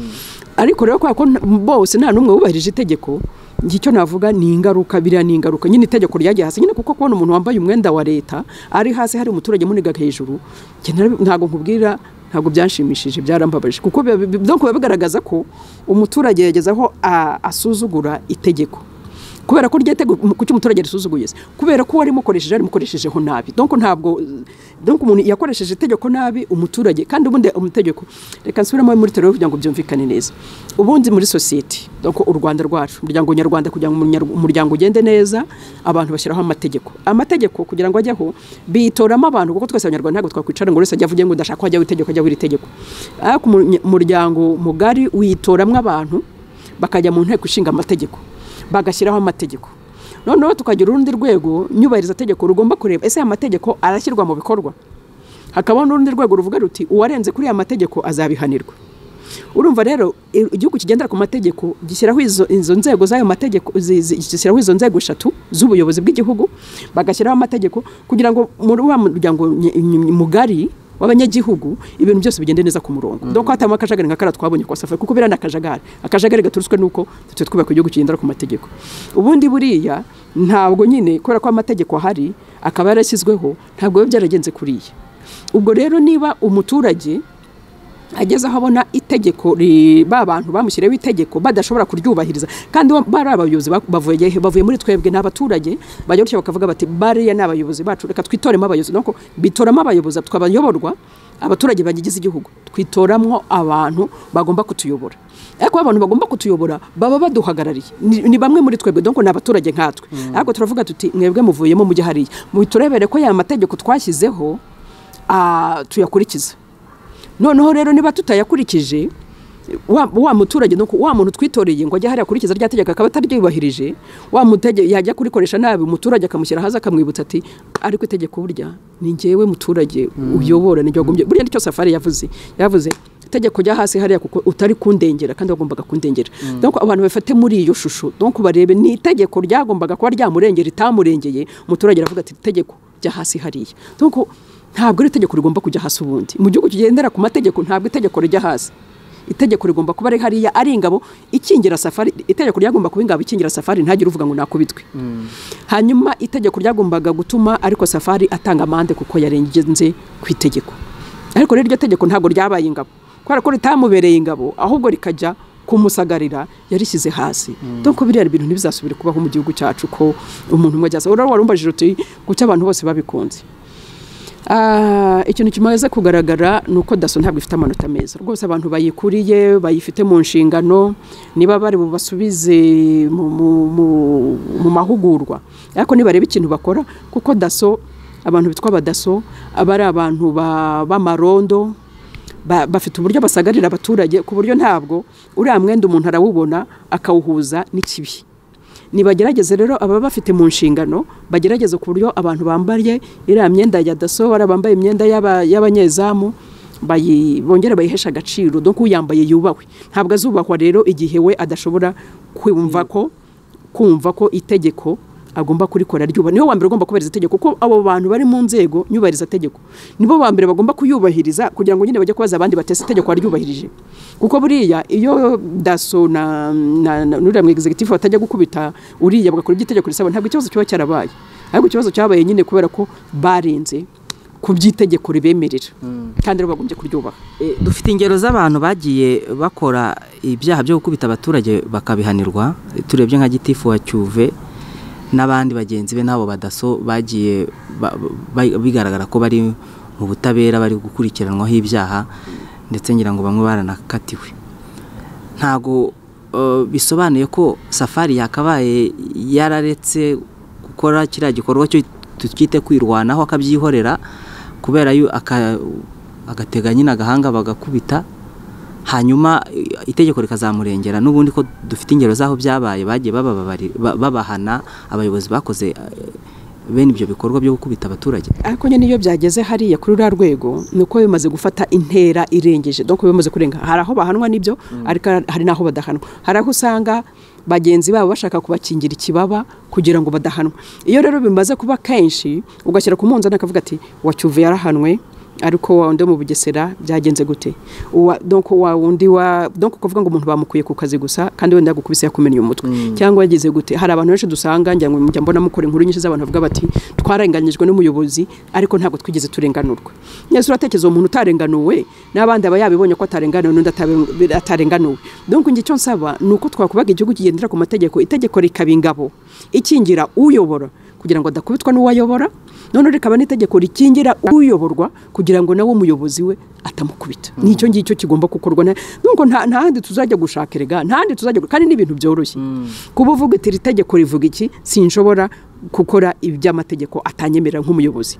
ariko rero kubera ko nta- bose nta n'umwe wubahirije itegeko njye icyo navuga ni ingaruka biriya ni ingaruka nyine itegeko ryagiye hasi nyine kuko kubona umuntu wambaye umwenda wa leta ari hasi hari umuturage muniga hejuru njye narabi- ntabwo nkubwira ntabwo byanshimishije byarambabaje kuko biba- bi- donc biba bigaragaza ko umuturage yageze aho a- asuzugura itegeko kubera ko ryatego kuki umuturage risuzuguye se kubera ko wari mukoresheje ari mukoreshejeho nabi donc ntabwo donc umuntu yakoresheje itegeko nabi umuturage kandi ubundi umutegeko reka nsubiremo muri terero kugira ngo byumvikane neza ubundi muri society donc u Rwanda rwacu umuryango nyarwanda kugira ngo umunyar- umuryango ugende neza abantu bashyiraho amategeko amategeko kugira ngo ajyeho bitoramo abantu kuko twese abanyarwanda ntabwo twakwicara ngo buri wese ajya avuge ngo ndashaka ko hajyaho itegeko hajyaho iri tegeko ariko umu- umuryango mugari witoramo abantu bakajya mu nteko ishinga amategeko bagashyiraho amategeko noneho tukagira urundi rwego nyubahiriza tegeko rugomba kureba ese aya mategeko arashyirwa mu bikorwa hakabaho n'urundi rwego ruvuga ruti uwarenze kuri aya mategeko azabihanirwa urumva rero i- igihugu kigendera ku mategeko gishyiraho izo, izo nzego z'ayo mategeko zi- zi- gishyiraho izo nzego eshatu z'ubuyobozi bw'igihugu bagashyiraho amategeko kugira ngo muri wa muryango ny- ny- mugari w'abanyagihugu ibintu byose bigende neza ku murongo mm. donc hatamo akajagari nka kara twabonye kwa safari kuko biriya ni akajagari akajagari gaturuswe nuko tujya twubaka igihugu kigendera ku mategeko ubundi buriya ntabwo nyine kubera ko amategeko ahari akaba yarashyizweho ntabwo biba byaragenze kuriya ubwo rero niba umuturage ageze aho abona itegeko ri- ba bantu bamushyiriyeho itegeko badashobora kuryubahiriza kandi wa- bari abayobozi ba- bavuye he? bavuye muri twebwe ni abaturage bajya gutya bakavuga bati bariya ni abayobozi bacu reka twitoremo abayobozi nuko bitoramo abayobozi twabayoborwa abaturage bagize igihugu twitoramwo abantu bagomba kutuyobora ariko abantu bagomba kutuyobora baba baduhagarariye ni, ni bamwe muri twebwe donc ni abaturage nkatwe ariko turavuga tuti mwebwe muvuyemo mujye hariya muturebere ko ya mategeko twashyizeho ah, tuyakurikiza noneho rero niba tutayakurikije wa, wa muturage no ku- wa muntu twitoreye ngo ajye hariya akurikiza rya tegeko akaba ataryubahirije wa mutege yajya kurikoresha nabi umuturage akamushyira hasi akamwibutsa ati ariko itegeko burya ni njyewe muturage uyobora ni wagombye burya nicyo safari yavuze yavuze itegeko rya hasi hariya kuko utari kundengera kandi wagombaga kundengera donc abantu bafate muri iyo shusho donc barebe ni itegeko ryagombaga kuba ryamurengera itamurengeye umuturage aravuga ati itegeko rya hasi hariya donc ntabwo ari itegeko rigomba kujya hasi ubundi mu gihugu kigendera ku mategeko ntabwo itegeko rijya hasi itegeko rigomba kuba ari hariya ari ingabo ikingira safari itegeko ryagomba kuba ingabo ikingira safari ntagire uvuga ngo nakubitwe hanyuma itegeko ryagombaga gutuma ariko safari atanga amande kuko yarengenze ku itegeko ariko rero iryo tegeko ntabwo ryabaye ingabo kubera ko ritamubereye ingabo ahubwo rikajya kumusagarira yarishyize hasi donc biriya bintu ntibizasubire kubaho mu gihugu cyacu ko umuntu umwe ajya rero warumbajije uti kuki abantu bose babikunze Ah, ikintu kimaze kugaragara ni uko daso ntabwo ifite amanota meza rwose abantu bayikuriye bayifite mu nshingano niba bari bubasubize mu, mu, mu, mu mahugurwa ariko nibareba ikintu bakora kuko daso abantu bitwa abadaso aba ari abantu ba- b'amarondo ba, bafite uburyo basagarira abaturage ku buryo ntabwo uriya mwenda umuntu arawubona akawuhuza n'ikibi nibagerageze rero ababa bafite mu nshingano bagerageze ku buryo abantu bambaye iriya myenda ya daso bariya bambaye imyenda y'aba- y'abanyezamu bayi- bongere bayihesha agaciro donc uyambaye yubahwe ntabwo azubahwa rero igihe we adashobora kumva ko kumva ko itegeko agomba kurikora ryuba niho wa mbere ugomba kubahiriza itegeko kuko abo bantu bari mu nzego nyubahiriza tegeko nibo ba mbere bagomba kuyubahiriza kugira ngo nyine bajye kubaza abandi batese itegeko waryubahirije kuko buriya iyo daso na na- na- n'uriya mu executive batajya gukubita uriya bagakora ibyo itegeko risaba ntabwo ikibazo kiba cyarabaye ahubwo ikibazo cyabaye nyine kubera ko barenze ku by'itegeko ribemerera kandi rero bagombye kuryubaha
Eh, dufite ingero z'abantu bagiye bakora ibyaha byo gukubita abaturage bakabihanirwa turebye nka gitifu wa cyuve n'abandi bagenzi be n'abo badaso bagiye ba- ba- bigaragara ko bari mu butabera bari gukurikiranwaho ibyaha ndetse ngira ngo bamwe baranakatiwe ntago eh, bisobanuye ko safari yakabaye yararetse gukora kiriya gikorwa cyo tukite kwirwanaho akabyihorera kubera yo agatega nyine agahanga bagakubita hanyuma itegeko rikazamurengera n'ubundi ko dufite ingero z'aho byabaye bagiye babahana abayobozi bakoze bene ibyo bikorwa byo gukubita abaturage
ariko nyine iyo byageze hariya kuri ruriya rwego ni uko bimaze gufata intera irengeje dore ko bimaze kurenga hari aho bahanwa n'ibyo ariko hari n'aho badahanwa hari aho usanga bagenzi babo bashaka kubakingira ikibaba kugira ngo badahanwa iyo rero bimaze kuba kenshi ugashyira ku munzani akavuga ati wa cyuvu yarahanwe ariko wa wundi wo mu bugesera byagenze gute wa wundi wa kuvuga ngo umuntu bamukuye ku kazi gusa kandi wenda yagukubise yakumennye umutwe cyangwa yagize gute hari abantu benshi dusanga ngira ngo mujya mbona mukora inkuru nyinshi z'abantu bavuga bati twarenganyijwe n'umuyobozi ariko ntabwo twigeze turenganurwa neza uratekereza uwo muntu utarenganuwe n'abandi aba yabibonye ko atarenganuwe n'undi atarenganuwe donko icyo nsaba ni uko twakubaga igihugu kigendera ku mategeko itegeko rikaba ingabo ikingira uyobora kugira ngo adakubitwa n'uwayobora none rikaba n'itegeko rikingira uyoborwa kugira ngo nawe umuyobozi we atamukubita n'icyo ngicyo kigomba gukorwa nubwo ntahandi tuzajya gushaka erega ntahandi tuzajya kandi n'ibintu byoroshye kuba uvuga iri tegeko rivuga iki sinshobora gukora iby'amategeko atanyemerera nk'umuyobozi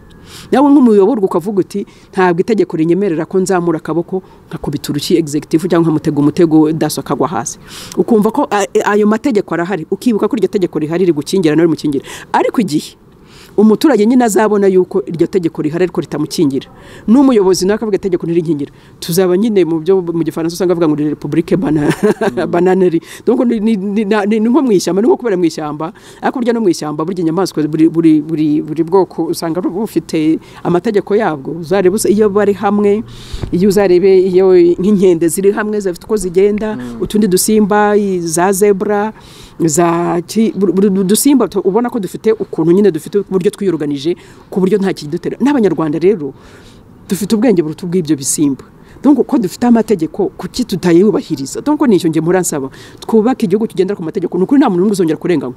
nawe nk'umuyoborwa ukavuga uti ntabwo itegeko rinyemerera ko nzamura akaboko nkakubita urushyi egizegitifu cyangwa nkamutega umutego daso akagwa hasi ukumva ko ayo mategeko arahari ukibuka ko iryo tegeko rihari rigukingira nawe rimukingira ariko igihe umuturage nyine azabona yuko iryo tegeko rihari ariko ritamukingira n'umuyobozi nawe akavuga itegeko ntirikingira tuzaba nyine mu byo mu gifaransa usanga bavuga ngo ni repubulike bananeri ni nko mu ishyamba ni nko kubera mu ishyamba ariko burya no mu ishyamba burya inyamaswa buri bwoko usanga bufite amategeko yabwo uzareba iyo bari hamwe iyo uzarebe iyo nk'inkende ziri hamwe zifite uko zigenda utundi dusimba za zebura za udusimba ubona ko dufite ukuntu nyine dufite uburyo twiyoruganije ku buryo nta kidutera n'abanyarwanda rero dufite ubwenge buruta ubw'ibyo bisimba donc ko dufite amategeko kuki tutayubahiriza donc nicyo nge muransaba twubake igihugu kigendera ku mategeko ni ukuri nta muntu n'umwe uzongera kurenganywa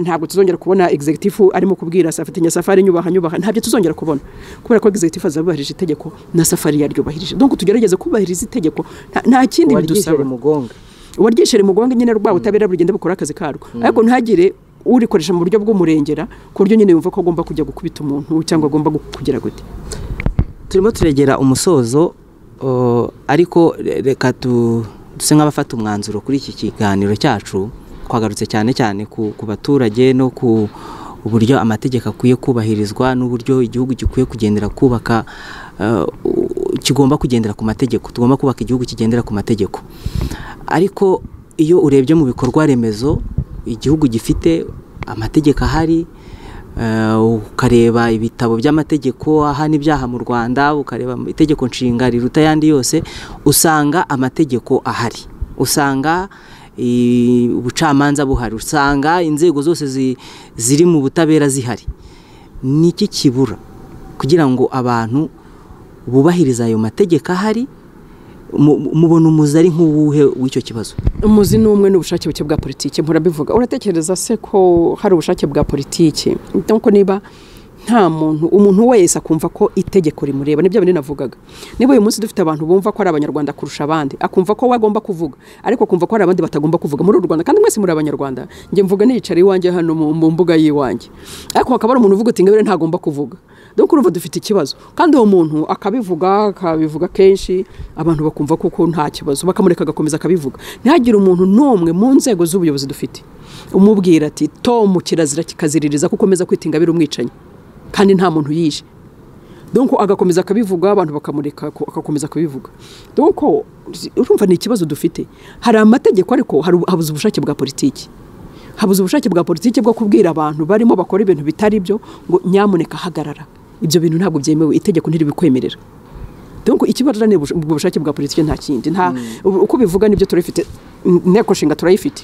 ntabwo tuzongera kubona executive arimo kubwira safari nyasafari nyubaha nyubaha ntabyo tuzongera kubona kubera ko executive azabubahirije itegeko na safari yaryubahirije donc tugerageze kubahiriza itegeko nta kindi bidusaba uwaryishyira imugongo nyine rwa butabera bugenda bukora akazi karwo ariko ntihagire urikoresha mu buryo bw'umurengera ku buryo nyine yumva ko agomba kujya gukubita umuntu cyangwa agomba kugira gute
turimo turegera umusozo ariko reka duse nk'abafata umwanzuro kuri iki kiganiro cyacu twagarutse cyane cyane ku baturage no ku uburyo amategeko akwiye kubahirizwa n'uburyo igihugu gikwiye kugendera kubaka kigomba kugendera ku mategeko tugomba kubaka igihugu kigendera ku mategeko ariko iyo urebye mu bikorwa remezo igihugu gifite amategeko ahari ukareba ibitabo by'amategeko ahana ibyaha mu rwanda ukareba itegeko nshinga riruta ayandi yose usanga amategeko ahari usanga ubucamanza buhari usanga inzego zose ziri mu butabera zihari ni iki kibura kugira ngo abantu bubahirize ayo mategeko ahari mubona umuzi ari nk'uwuhe w'icyo kibazo
umuzi ni umwe n'ubushake buke bwa politiki murabivuga uratekereza se ko hari ubushake bwa politiki nk'uko niba nta muntu umuntu wese akumva ko itegeko rimureba nibyo bintu navugaga niba uyu munsi dufite abantu bumva ko ari abanyarwanda kurusha abandi akumva ko we agomba kuvuga ariko akumva ko hari abandi batagomba kuvuga muri uru rwanda kandi mwese muri abanyarwanda njye mvuga niyicare iwanjye hano mu mbuga y'iwanjye ariko hakaba hari umuntu uvuga uti ngabire ntagomba kuvuga dore urumva dufite ikibazo kandi uwo muntu akabivuga akabivuga kenshi abantu bakumva koko nta kibazo bakamureka agakomeza akabivuga ntihagire umuntu n'umwe mu nzego z'ubuyobozi dufite umubwira ati tomu kirazira kikaziririza ko ukomeza kwita ingabire umwicanyi kandi nta muntu yishe donko agakomeza akabivuga abantu bakamureka agakomeza akabivuga donko urumva ni ikibazo dufite hari amategeko ariko habuze ubushake bwa politiki habuze ubushake bwa politiki bwo kubwira abantu barimo bakora ibintu bitari byo ngo nyamuneka hagarara ibyo bintu ntabwo byemewe itegeko ntiribikwemerera donko ikibazo ni ubushake bwa politiki nta kindi uko bivuga nibyo turabifite inteko nshinga turayifite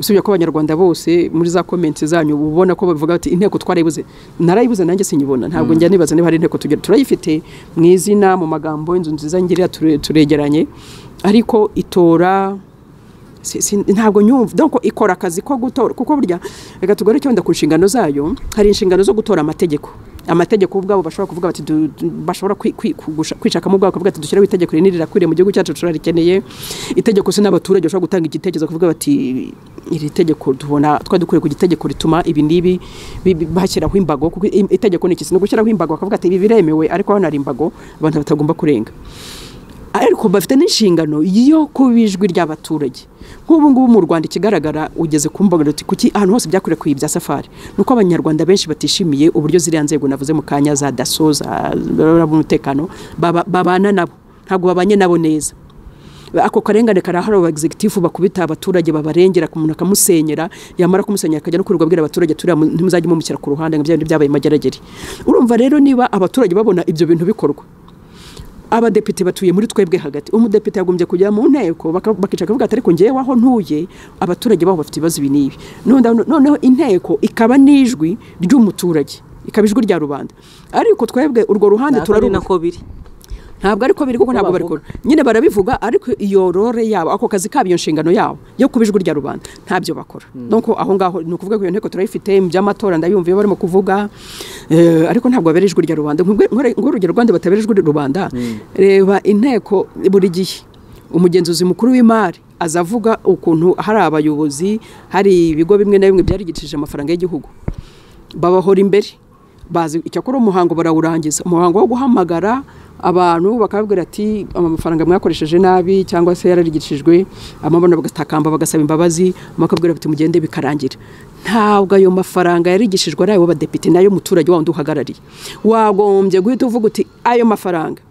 usibye ko abanyarwanda bose muri za komenti zanyu ubona ko bavuga bati inteko twarayibuze narayibuze nanjye sinyibona ntabwo njya nibaza niba hari inteko tugira turayifite mu izina mu magambo inzu nziza ngiriya turegeranye ariko itora ntabwo nyumva dore ko ikora akazi ko gutora kuko burya reka tugore cyenda ku nshingano zayo hari inshingano zo gutora amategeko amategeko ubwabo bashobora kuvuga bati du- du- bashobora kwi- kwi- kugusha- kwishakamo ubwabo bati dushyiraho itegeko rinini rirakwiriye mu gihugu cyacu turarikeneye itegeko se n'abaturage bashobora gutanga igitekerezo kuvuga bati iri tegeko tubona twari dukwiye ku gitegeko rituma ibi n'ibi bi- bi- bashyiraho imbago kuko i- itegeko ni iki ni ugushyiraho imbago bakavuga ati ibi biremewe ariko hano hari imbago abantu batagomba kurenga ariko bafite n'inshingano yo kuba ijwi ry'abaturage nk'ubu ngubu mu rwanda ikigaragara ugeze ku mbuga uti kuki ahantu hose byakwirakwiriye ibya safari ni uko abanyarwanda benshi batishimiye uburyo ziriya nzego navuze mu kanya za daso za ababura b'umutekano baba- babana nabo ntabwo babanye nabo neza ako karengane karahari aba egizegitifu bakubita abaturage babarengera umuntu akamusenyera yamara kumusenyera akajya no kwirirwa abwira abaturage turiya mu- ntimuzajye mumushyira ku ruhande ngo bya bindi byabaye mageragere urumva rero niba abaturage babona ibyo bintu bikorwa abadepite batuye muri twebwe hagati umudepite yagombye kujya mu nteko baka- bakicara bakavuga ati ariko ngewe aho ntuye abaturage baho bafite ibibazo ibi n'ibi None- noneho inteko ikaba n'ijwi ry'umuturage ikaba ijwi rya rubanda ariko twebwe urwo ruhande
ntabwo ari
turarubuka
nako biri
ntabwo ariko biri kuko ntabwo
bavuga.
barikora nyine barabivuga ariko iyo role yabo ako kazi kabo iyo nshingano yabo yo kuba ijwi rya rubanda ntabyo bakora nuko aho ngaho ni ukuvuga ko iyo nteko turayifite mu by'amatora ndayumva iyo barimo kuvuga eh, ariko ntabwo babera ijwi rya rubanda nk'urugero rwanda batabera ijwi rya rubanda reba inteko buri gihe umugenzuzi mukuru w'imari azavuga ukuntu hari abayobozi hari ibigo bimwe na bimwe byarigicishije amafaranga y'igihugu babahora imbere bazi icyakora umuhango barawurangiza umuhango wo guhamagara abantu bakababwira ati amafaranga mwakoresheje nabi cyangwa se yararigicishijwe amabona bagatakamba bagasaba imbabazi bakabwira bati mugende bikarangira ntabwo ayo mafaranga yarigishijwe ari ayo badepite nayo muturage wa wundi uhagarariye wagombye guhita uvuga uti ayo mafaranga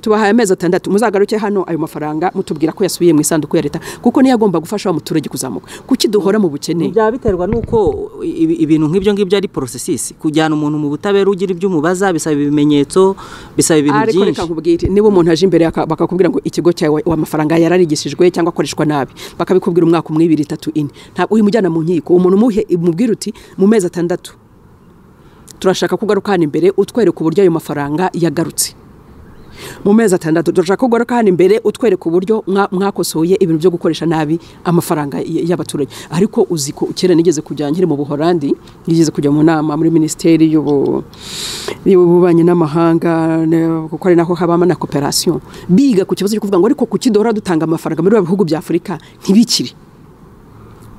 tubahaye amezi atandatu muzagaruke hano ayo mafaranga mutubwira ko yasubiye mu isanduku ya leta kuko niyo agomba gufasha wa muturage kuzamuka kuki duhora mu bukene
byaba biterwa n'uko ibi- ibintu nk'ibyo ngibyo ari porosesisi kujyana umuntu mu butabera ugira ibyo umubaza bisaba ibimenyetso bisaba ibintu
ariko
byinshi
reka nkubwire niba umuntu aje imbere aka- bakakubwira ngo ikigo cyawe wa mafaranga yararigishijwe cyangwa akoreshwa nabi bakabikubwira umwaka umwe ibiri itatu ine ntabwo uyu mujyana mu nkiko umuntu umuhe umubwire uti mu mezi atandatu turashaka kugaruka hano imbere utwereka uburyo ayo mafaranga yagarutse mu mezi atandatu turashaka ko ugaruka hano imbere utwereka uburyo mwa- mwakosoye ibintu byo gukoresha nabi amafaranga y- y'abaturage ariko uzi ko kera nigeze kujya nkiri mu buhorandi nigeze kujya mu nama muri minisiteri y'ubu- y'ububanyi n'amahanga ne- kuko ari naho habamo na koperasiyo biga ku kibazo cyo kuvuga ngo ariko kuki duhora dutanga amafaranga muri bya bihugu bya afurika ntibikire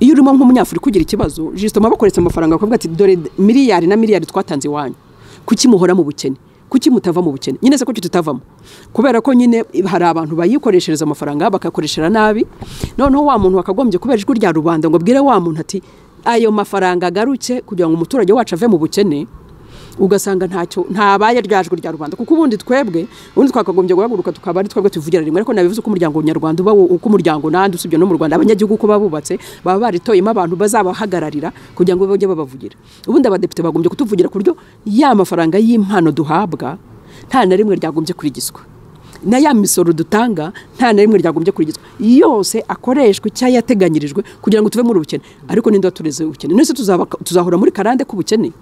iyo urimo nk'umunyafurika ugira ikibazo jisito muba bakoresha amafaranga bakavuga ati dore miliyari na miliyari twatanze iwanyu kuki muhora mu bukene kuki mutava mu bukene nyine se kuki tutavamo kubera ko nyine hari abantu bayikoreshereza amafaranga bakayakoreshereza nabi noneho wa muntu wakagombye kubera ijwi rya rubanda ngo abwire wa muntu ati ayo mafaranga agaruke kugira ngo umuturage wacu ave mu bukene ugasanga ntacyo ntabaye ryajwe rya rubanda kuko ubundi twebwe ubundi twakagombye guhaguruka tukaba ari twebwe tuvugira rimwe ariko nabivuze ko umuryango nyarwanda uba wo- uko umuryango n'andi usibye no mu rwanda abanyagihugu uko babubatse baba baritoyemo abantu bazabahagararira kugira ngo bajye babavugira ubundi abadepite bagombye kutuvugira ku buryo ya mafaranga y'impano duhabwa nta na rimwe ryagombye kurigizwa na ya misoro dutanga nta na rimwe ryagombye kurigizwa yose akoreshwa icyo yateganyirijwe kugira ngo tuve muri ubukene ariko ninde watureze ubukene nese tuzaba- tuzahora muri karande k'ubukene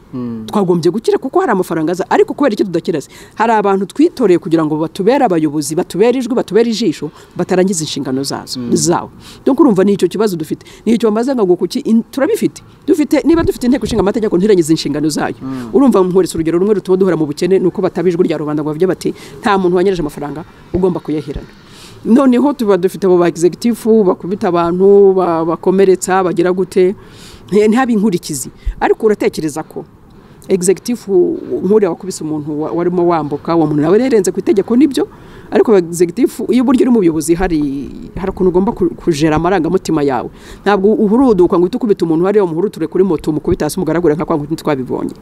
twagombye gukira kuko hari amafaranga aza ariko kubera icyo tudakira se hari abantu twitoreye kugira ngo batubere abayobozi batubere ijwi batubere ijisho batarangiza inshingano zazo zawo donc urumva ni icyo kibazo dufite ni icyo bamaze ngo kuki in- turabifite dufite niba dufite inteko ishinga amategeko ntirangize inshingano zayo urumva muhorese urugero rumwe rutuma duhora mu bukene ni uko bataba ijwi rya rubanda ngo bavuge bati nta muntu wanyereje amafaranga ugomba kuyahirana noneho tuba dufite abo ba egizegitifu bakubita abantu ba- bakomeretsa bagira gute nti- ntihabe inkurikizi ariko uratekereza ko egizegitifu nk'uriya wakubise umuntu wa- warimo wambuka uwo muntu nawe yarenze ku itegeko nibyo ariko egizegitifu iyo uburyo uri mu buyobozi hari hari ukuntu ugomba ku- kujera amarangamutima yawe ntabwo uhuruduka ngo uhite ukubita umuntu hariya umuhuruture kuri moto umukubita hasi umugaragure nka kwa kundi twabibonye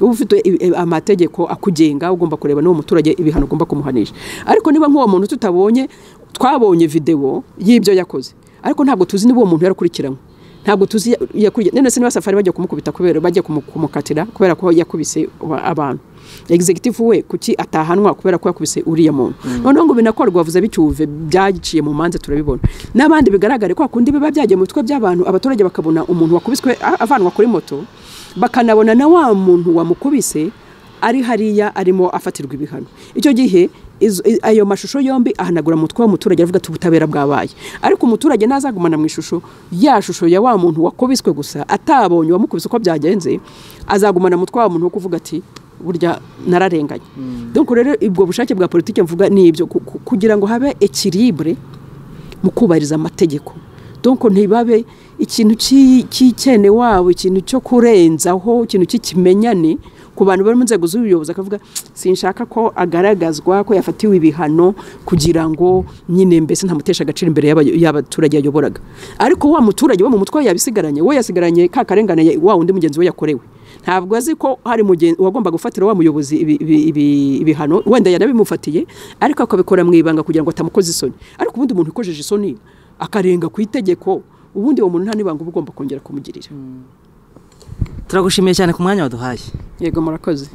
uba ufite i- i- amategeko akugenga ugomba kureba n'uwo muturage ibihano ugomba kumuhanisha ariko niba nk'uwo muntu tutabonye twabonye videwo y'ibyo yakoze ariko ntabwo tuzi niba uwo muntu yarakurikiranywe ntabwo tuzi ya- yakurikiye none se niba safari bajya kumukubita kubera bajya kumu- kumukatira kubera ko yakubise wa- abantu egizegitifu we kuki atahanwa kubera ko yakubise uriya muntu noneho ngo binakorwa bavuze bicyuve byaciye mu manza turabibona n'abandi bigaragare kwa kundi biba byagiye mu bitwe by'abantu abaturage bakabona umuntu wakubiswe a- avanwa kuri moto bakanabona na wa muntu wamukubise ari hariya arimo afatirwa ibihano icyo gihe izo- i- ayo mashusho yombi ahanagura umutwe w'umuturage avuga ati ubutabera bwabaye ariko umuturage nazagumana mu ishusho ya shusho ya wa muntu wakubiswe gusa atabonye uwamukubise uko byagenze azagumana umutwe wa muntu wo kuvuga ati burya nararenganye dore rero ubwo bushake bwa politiki mvuga ni ibyo ku- ku- kugira ngo habe ekiribure mu kubahiriza amategeko donko ntibabe ikintu cy'i- cy'ikene wabo ikintu cyo kurenzaho ikintu cy'ikimenyane ku bantu bari mu nzego z'ubuyobozi akavuga sinshaka ko agaragazwa ko yafatiwe ibihano kugira ngo nyine mbese ntamuteshe agaciro imbere y'aba- y'abaturage yayoboraga ariko wa muturage wo mu mutwe we yabisigaranye we yasigaranye ka karengane wa undi mugenzi we yakorewe ntabwo azi ko hari mugenzi uwagomba gufatira wa muyobozi ibi- ibi- ibi- ibihano wenda yarabimufatiye ariko akabikora mu ibanga kugira ngo atamukoze isoni ariko ubundi umuntu ukojeje isoni akarenga ku itegeko ubundi uwo muntu nta n'ibanga uba ugomba kongera kumugirira
turagushimiye cyane ku mwanya waduhaye
yego murakoze